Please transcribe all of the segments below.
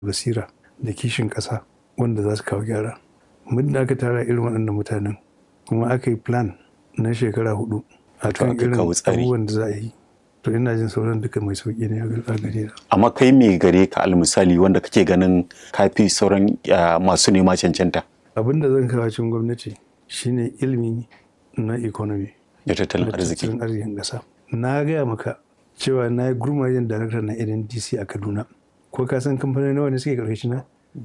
basira da kishin ƙasa wanda za su kawo gyara muddin aka tara irin waɗannan mutanen kuma aka yi plan na shekara hudu a kan aka irin kawo tsari. abubuwan da za a yi to ina jin sauran duka mai sauƙi ne a gare na amma kai me gare ka almisali wanda kake ganin kafi sauran ah, masu nema cancanta abin da zan kawo cikin gwamnati shine ilimi na economy da tattalin da arziki tattalin arzikin ƙasa na gaya maka cewa na yi gurmajen darakta na ndc a kaduna ko ka san kamfanin nawa ne suke karkashi na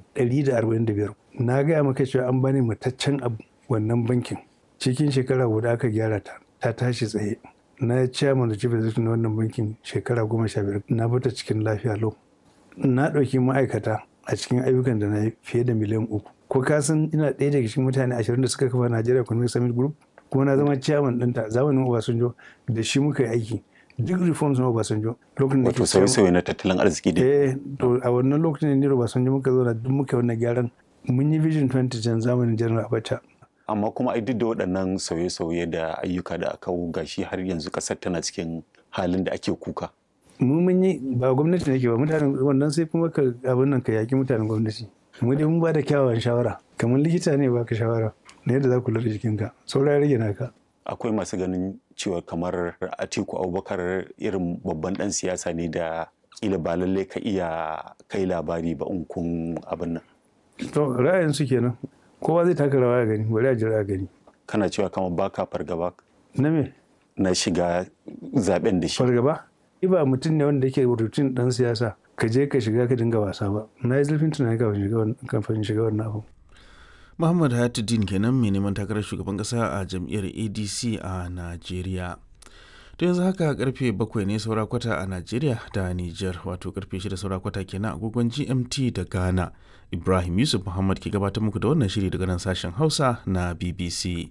145 na gaya maka cewa an bani mataccen abu wannan bankin cikin shekara guda aka gyara ta ta tashi tsaye na yi chairman da chief executive na wannan bankin shekara goma sha biyar na bata cikin lafiya lau na ɗauki ma'aikata a cikin ayyukan da na yi fiye da miliyan uku ko ka san ina ɗaya daga cikin mutane ashirin da suka kafa Nigeria Economic Summit Group kuma na zama chairman ɗinta zamanin Obasanjo da shi muka yi aiki duk reforms na Obasanjo lokacin da wato ke chairman- sauye-sauye na tattalin arziki dai eh to a wannan lokacin ne Obasanjo muka zo na duk muka yi wannan gyaran mun yi vision 2010 zamanin General Abacha amma kuma ai duk da waɗannan sauye-sauye da ayyuka da aka kawo gashi har yanzu ƙasar tana cikin halin da ake kuka mu mun yi ba gwamnati ne ke ba mutanen wannan sai kuma ka abin nan ka yaki mutanen gwamnati mu dai mun ba da kyawawan shawara kamar likita ne baka shawara na yadda za ku kula da jikinka saura ya rage naka akwai masu ganin cewa kamar atiku abubakar irin babban ɗan siyasa ne da kila ba lallai ka iya kai labari ba in kun abin nan to ra'ayin su kenan kowa zai taka rawa ya gani bari a jira a gani kana cewa kamar baka fargaba na me na shiga zaben da shi fargaba ni ba mutum ne wanda yake rutin dan siyasa ka je ka shiga ka dinga wasa ba na yi zurfin tunani kafin shiga wannan kafin shiga wannan abu Muhammad Hayatuddin kenan mai neman takarar shugaban kasa a jam'iyyar ADC a Najeriya. To yanzu haka karfe bakwai ne saura kwata a Najeriya da Nijar wato karfe shida saura kwata kenan agogon GMT da Ghana. Ibrahim Yusuf Muhammad ke gabatar muku da wannan shiri daga nan sashen Hausa na BBC.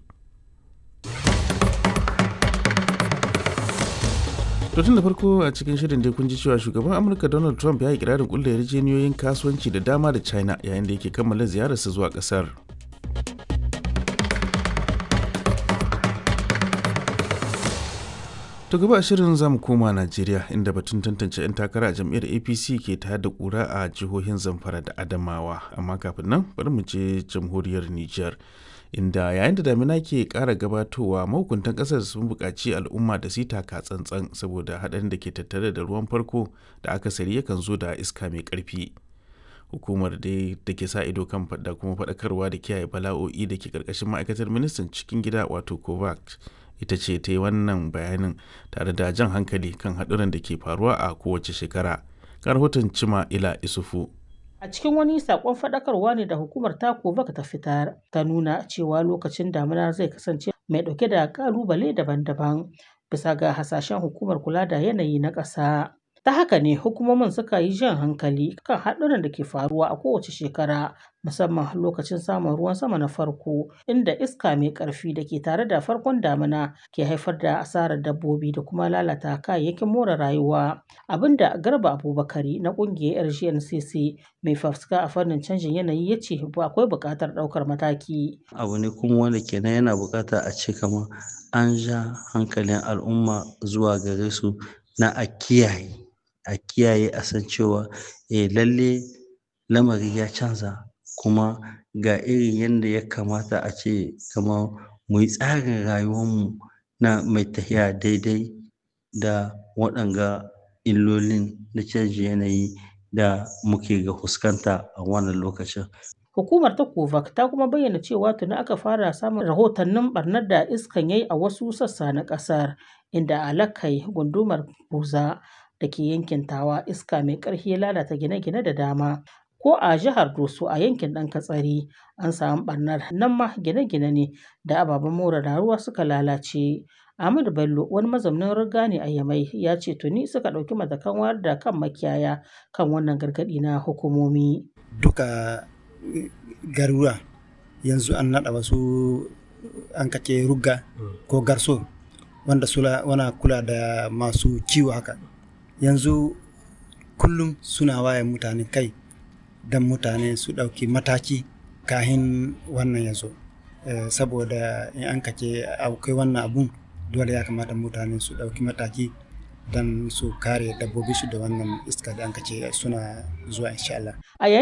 To tun da farko a cikin shirin dai kun ji cewa shugaban Amurka Donald Trump ya yi kirarin kulla yarjejeniyoyin kasuwanci da dama da China yayin da yake kammala ziyararsa zuwa kasar. To gaba a shirin zamu koma Najeriya inda batun tantance 'yan takara a jam'iyyar APC ke tayar da kura a jihohin Zamfara da Adamawa amma kafin nan bari mu je jamhuriyar Nijar inda yayin da damina ke ƙara gabatowa mahukuntan ƙasar sun buƙaci al'umma da su yi taka tsantsan saboda haɗarin da ke tattare da ruwan farko da akasari yakan zo da iska mai ƙarfi. hukumar dai da ke sa ido kan da kuma faɗakarwa da kiyaye bala'o'i da ke ƙarƙashin ma'aikatar ministan cikin gida wato kovac ita ce ta yi wannan bayanin tare da jan hankali kan haɗuran da ke faruwa a kowace shekara ga rahoton cima ila isufu A cikin wani sakon faɗakarwa ne da hukumar tako baka ta fitar ta nuna cewa lokacin damina zai kasance mai ɗauke da ƙalubale daban-daban bisa ga hasashen hukumar kula da yanayi na ƙasa. Ta haka ne hukumomin suka yi jan hankali kan haɗuran da ke faruwa a kowace shekara musamman lokacin samun ruwan sama na farko inda iska mai ƙarfi da ke tare da farkon damina ke haifar da asarar dabbobi da kuma lalata kayayyakin more rayuwa abinda garba abubakari na ƙungiyar rgncc mai fafuska a fannin canjin yanayi ya ce akwai buƙatar ɗaukar mataki abu ne kuma wanda kenan yana buƙata a ce kamar an ja hankalin al'umma zuwa gare su na a kiyaye a kiyaye a san cewa eh lalle lamari ya canza kuma ga irin yadda ya kamata a ce kamar mu yi tsarin rayuwarmu na mai tafiya daidai da waɗanga illolin na canjin yanayi da muke ga fuskanta a wannan lokacin Hukumar ta Kovac ta kuma bayyana cewa tuni aka fara samun rahotannin barnar da iskan yayi a wasu sassa na ƙasar inda alakai gundumar buza da ke yankin tawa iska mai ƙarfi ya lalata gine-gine da dama ko a jihar doso a yankin ɗan katsari an samu barnar nan ma gine-gine ne da ababen more rayuwa suka lalace Ahmadu Bello wani mazaunin riga ne a Yamai ya ce tuni suka ɗauki matakan wayar da kan makiyaya kan wannan gargaɗi na hukumomi. duka garuruwa yanzu an naɗa wasu an kace rugga ko garso wanda sula wana kula da masu kiwo haka yanzu kullum suna waye mutane kai don mutane su ɗauki mataki kahin wannan ya zo Eh, saboda in an kace akwai wannan abun dole ya kamata mutane su ɗauki mataki don su kare dabbobi su da wannan iska da an kace suna zuwa insha Allah. A